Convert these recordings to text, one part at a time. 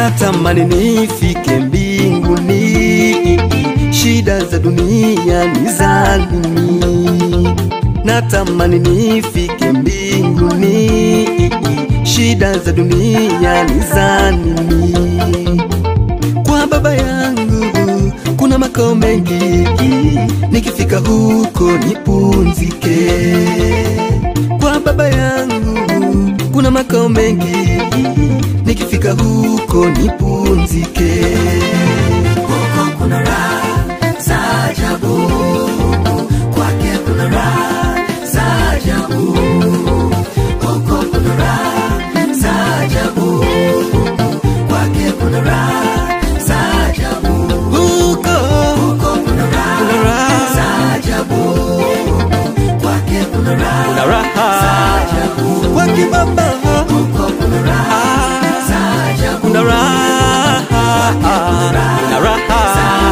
natamani nifike mbinguni, shida za dunia ni za nini? Natamani nifike mbinguni, shida za dunia ni za nini? Kwa baba yangu kuna makao mengi, nikifika huko nipunzike. Kwa baba yangu kuna makao mengi, nikifika huko nipunzike. Huko kuna raha za ajabu, kwake kuna raha za ajabu. Huko kuna raha za ajabu, kwake kuna raha za ajabu. Huko Huko kuna raha kuna raha, za ajabu, kwake kuna raha kuna za raha ajabu. kwake baba, Huko kuna raha za ajabu, kuna raha, kuna raha.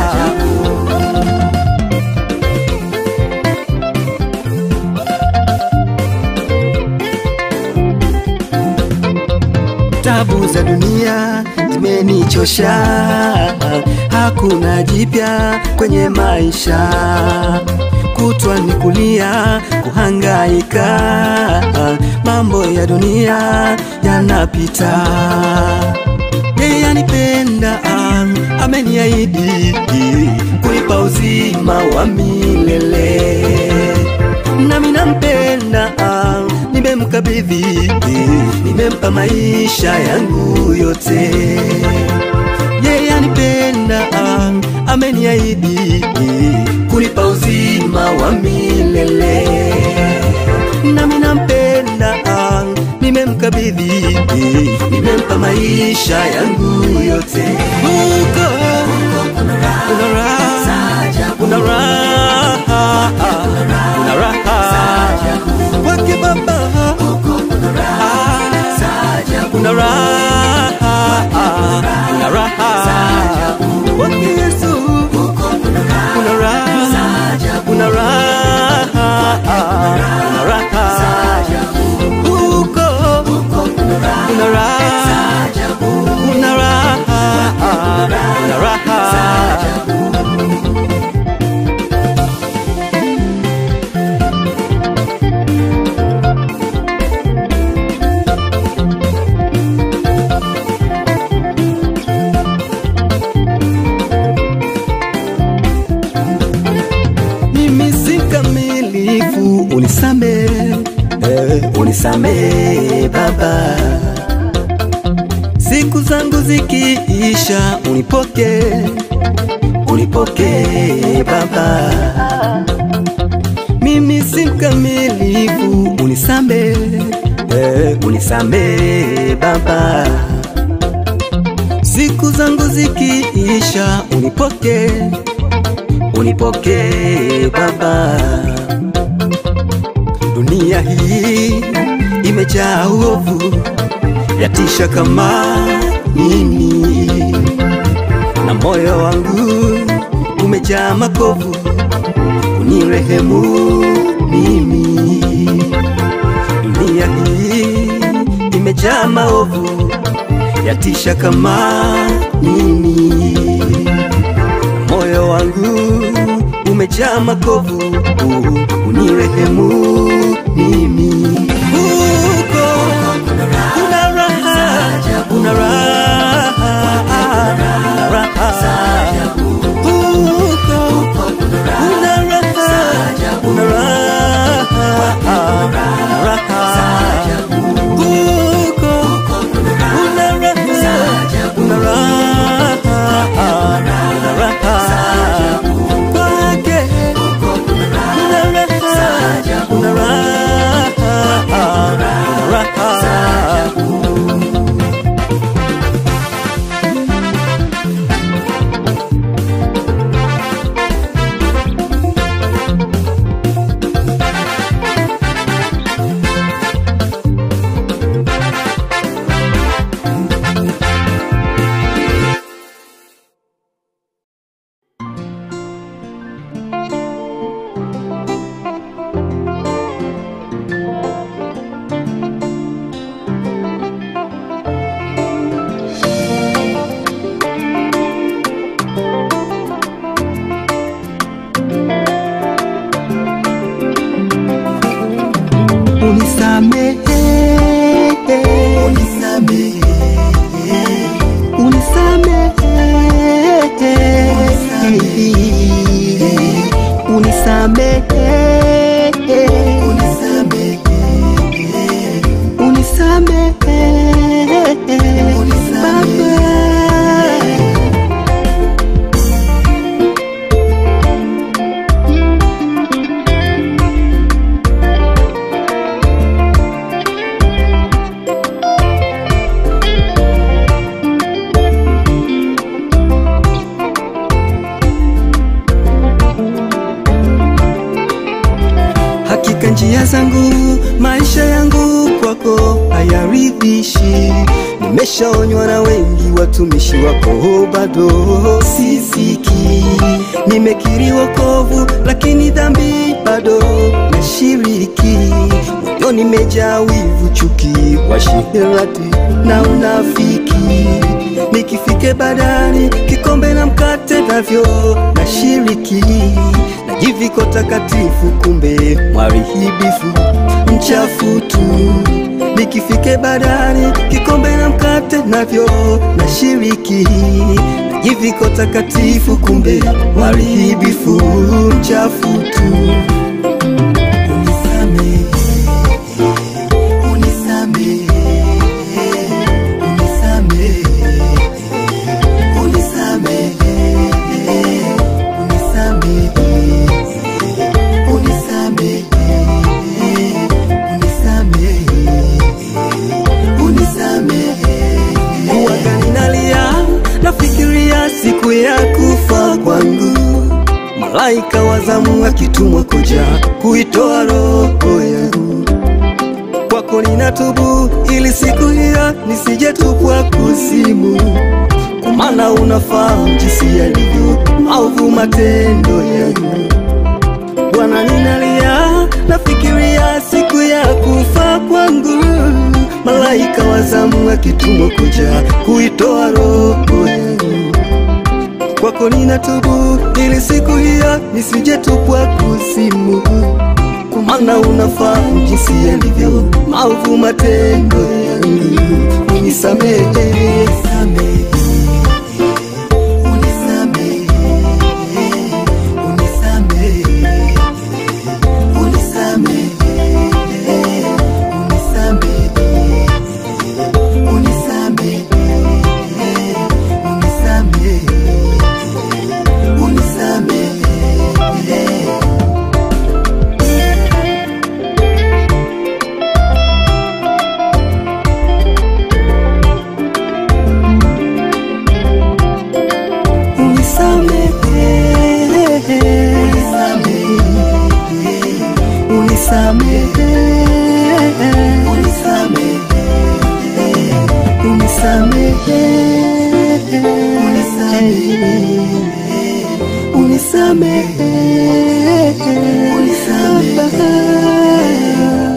Tabu za dunia zimenichosha, hakuna jipya kwenye maisha, kutwa ni kulia, kuhangaika, mambo ya dunia yanapita. Yeye anipenda, ameniahidi kunipa uzima wa milele nami nampenda, nimemkabidhi, nimempa maisha yangu yote. Yeye anipenda, ameniahidi kunipa uzima wa milele. Nami nampenda, nimemkabidhi, nimempa maisha yangu yote. Huko kuna raha kuna raha, za ajabu. kuna raha, kuna raha kwake Baba, kuna raha, kuna raha kwake Yesu, kuna raha, kuna raha, kuna raha huko, kuna raha, kuna raha, kuna raha. mimi si mkamilifu, unisame eh, unisame Baba, siku zangu zikiisha, unipoke unipoke Baba, mimi si mkamilifu, unisame eh, unisame Baba, siku zangu zikiisha, unipoke unipokee Baba. Dunia hii imejaa uovu, yatisha kama nini, na moyo wangu umejaa makovu, unirehemu mimi. Dunia hii imejaa maovu, yatisha kama nini moyo wangu umejaa makovu, unirehemu mimi. Huko kuna raha, kuna raha, kuna raha. Huko kuna raha, kuna raha, kuna raha. Huko kuna raha, kuna raha, kuna raha. Kwake kuna raha, kuna raha, njia zangu, maisha yangu kwako hayaridhishi. Nimeshaonywa na wengi, watumishi wako bado sisiki. Nimekiri wokovu, lakini dhambi bado nashiriki. Moyo nimejaa wivu, chuki, uasherati na unafiki. Nikifike badani, kikombe na mkate navyo nashiriki. Najiviko takatifu, kumbe mwarihibifu mchafu tu. Nikifike badani, kikombe na mkate navyo nashiriki. Najiviko takatifu, kumbe mwarihibifu mchafu tu. Unisamehe, unisamehe, unisamehe, unisamehe, unisamehe, unisamehe, unisamehe, unisamehe. Huwaga ninalia, nafikiria siku ya kufa kwangu malaika wa zamu akitumwa kuja kuitoa roho yangu kwako ninatubu, ili siku hiyo nisijetupwa kuzimu, kwa maana unafahamu jinsi yalivyo maovu matendo yangu. Bwana, ninalia, nafikiria siku ya kufa kwangu, malaika wa zamu akitumwa kuja kuitoa roho yangu kwako ninatubu, ili siku hiyo nisijetupwa kuzimu, kwa maana unafahamu jinsi yalivyo maovu matendo yangu. Unisamehe, unisamehe, unisamehe, unisamehe, unisamehe, unisamehe, unisamehe, unisamehe unisamehe. Unisamehe, unisamehe, unisamehe, unisamehe, unisamehe, unisamehe, unisamehe.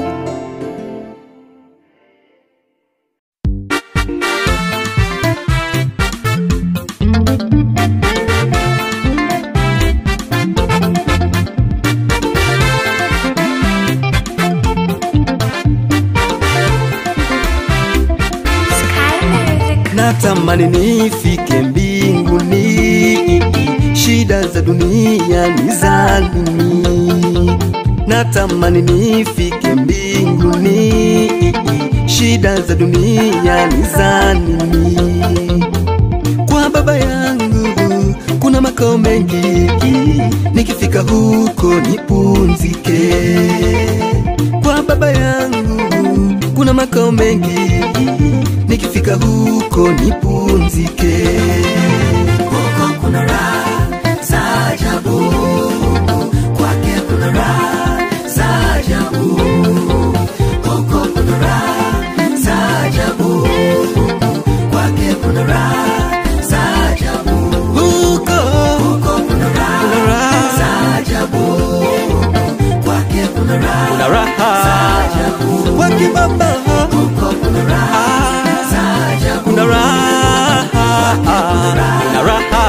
Sky Music. Natamani nifike mbinguni, shida za dunia ni za nini? Natamani nifike mbinguni, shida za dunia ni za nini? Kwa baba yangu kuna makao mengi, nikifika huko nipumzike. Kwa baba yangu kuna makao mengi, nikifika huko nipumzike. Huko kuna raha za ajabu, kwake kuna raha za ajabu. Huko kuna raha za ajabu, kwake kuna raha za ajabu. Huko Huko kuna raha kuna raha, za ajabu, kwake kuna raha kuna raha ajabu. kwake baba, Huko kuna raha za ajabu, kuna raha, kuna raha.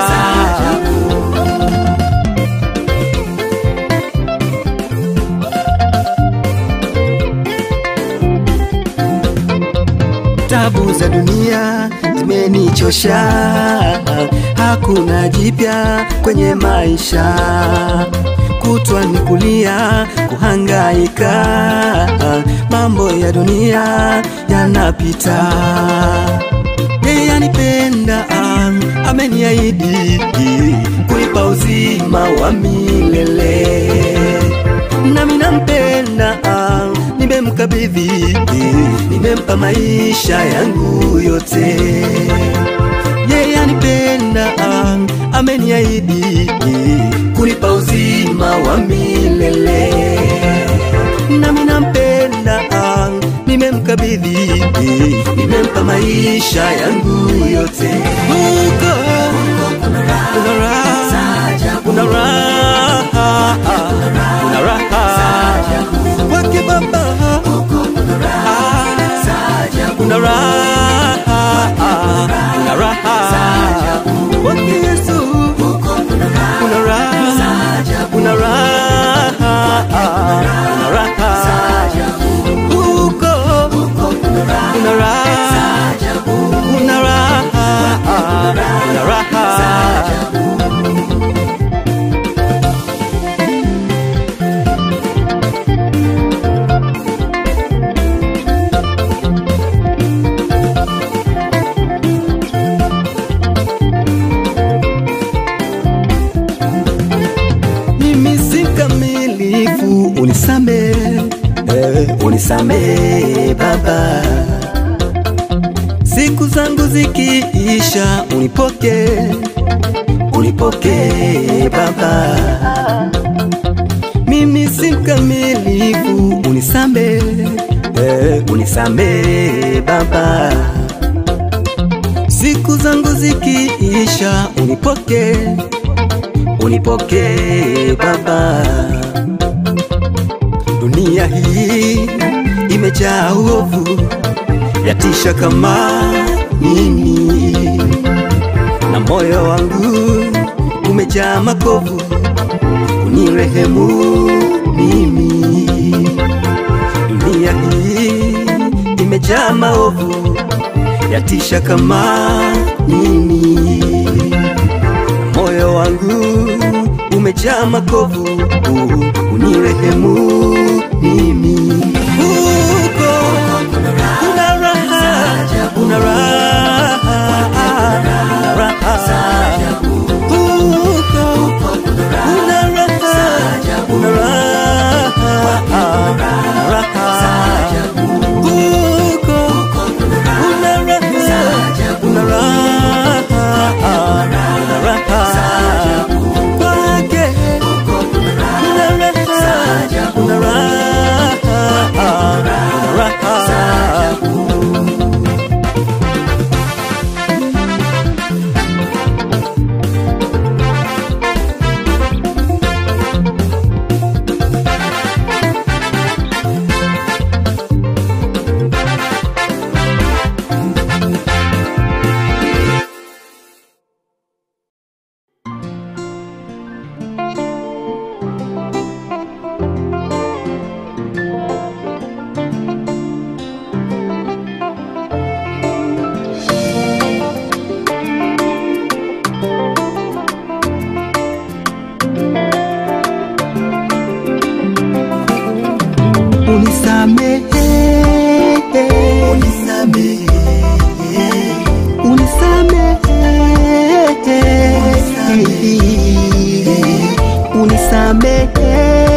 Tabu za dunia zimenichosha, hakuna jipya kwenye maisha, kutwa ni kulia, kuhangaika, mambo ya dunia yanapita. Yeye anipenda, ameniahidi kunipa uzima wa milele nami nampenda, nimemkabidhi, nimempa maisha yangu yote. Yeye anipenda, ameniahidi kunipa uzima wa milele, nami nimemkabidhi, nimempa maisha yangu yote. Huko kuna raha, kuna raha, kuna raha kwake Baba, kuna raha, kuna raha kwake Yesu, kuna raha, kuna raha, kuna raha huko, kuna raha, kuna raha, kuna raha mimi si mkamilifu, unisame eh, unisame Baba, siku zangu zikiisha, unipoke unipoke Baba, mimi si mkamilifu, unisame eh, unisame Baba, siku zangu zikiisha, unipoke unipokee Baba. Dunia hii imejaa uovu, yatisha kama nini, na moyo wangu umejaa makovu, unirehemu mimi. Dunia hii imejaa maovu, yatisha kama nini moyo wangu umejaa makovu, unirehemu mimi. Huko kuna raha, kuna raha, kuna raha. Huko kuna raha, kuna raha, kuna raha. Huko kuna raha, kuna raha, kuna raha. Kwake kuna raha, kuna raha, kuna raha. unisamehe, unisamehe, unisamehe, unisamehe,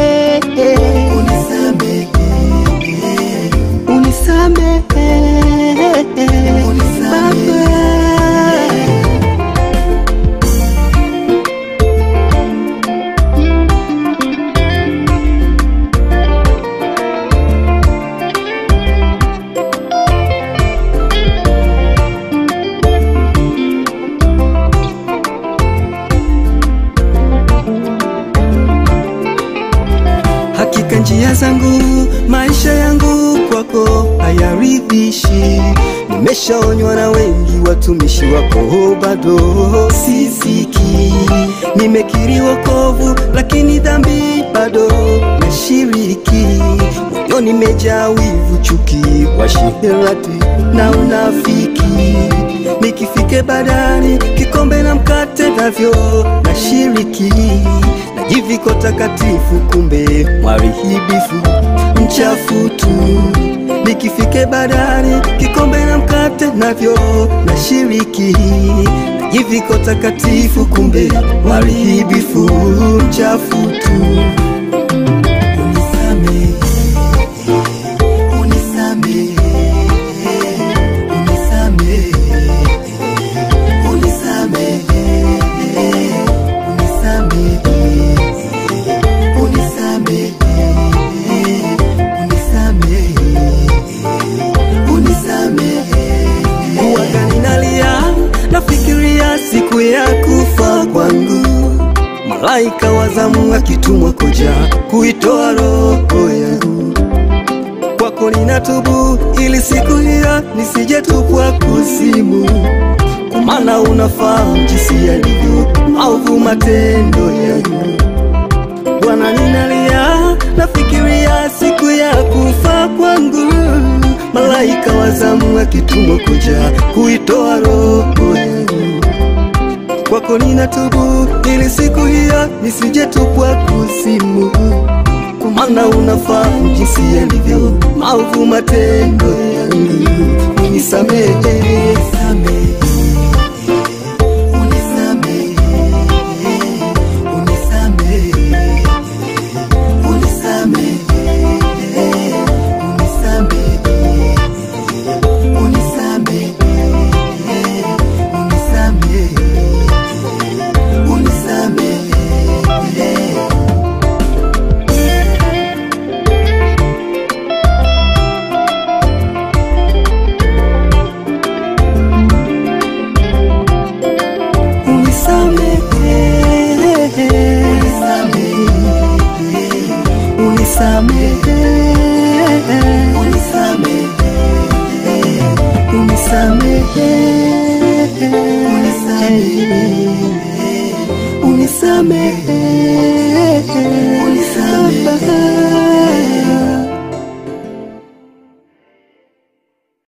unisamehe, Baba. Hakika njia zangu, maisha yangu kwako hayaridhishi. Nimeshaonywa na wengi, watumishi wako bado sisiki. Nimekiri wokovu, lakini dhambi bado nashiriki. Moyo nimejaa wivu, chuki, washerati na unafiki. Nikifike badani, kikombe na mkate navyo nashiriki najiviko takatifu, kumbe mwarihibifu mchafu tu. Nikifike badani, kikombe na mkate navyo nashiriki, najiviko takatifu, kumbe mwarihibifu mchafu tu. Unisamehe, unisamehe, unisamehe, unisamehe, unisamehe, unisamehe, unisamehe. malaika wa zamu akitumwa kuja kuitoa roho yangu kwako ninatubu, ili siku hiyo nisijetupwa kuzimu, kwa maana unafahamu jinsi yalivyo maovu matendo yangu. Bwana, ninalia nafikiria siku ya kufa kwangu, malaika wa zamu akitumwa kuja kuitoa roho yangu kwako ninatubu, ili siku hiyo nisijetupwa kuzimu, kwa maana unafahamu jinsi yalivyo maovu matendo yangu. Unisamehe, Unisamehe, unisamehe, unisamehe, unisamehe, unisamehe, unisamehe, unisamehe, unisamehe. unisamehe, unisamehe, unisamehe, unisamehe, unisamehe.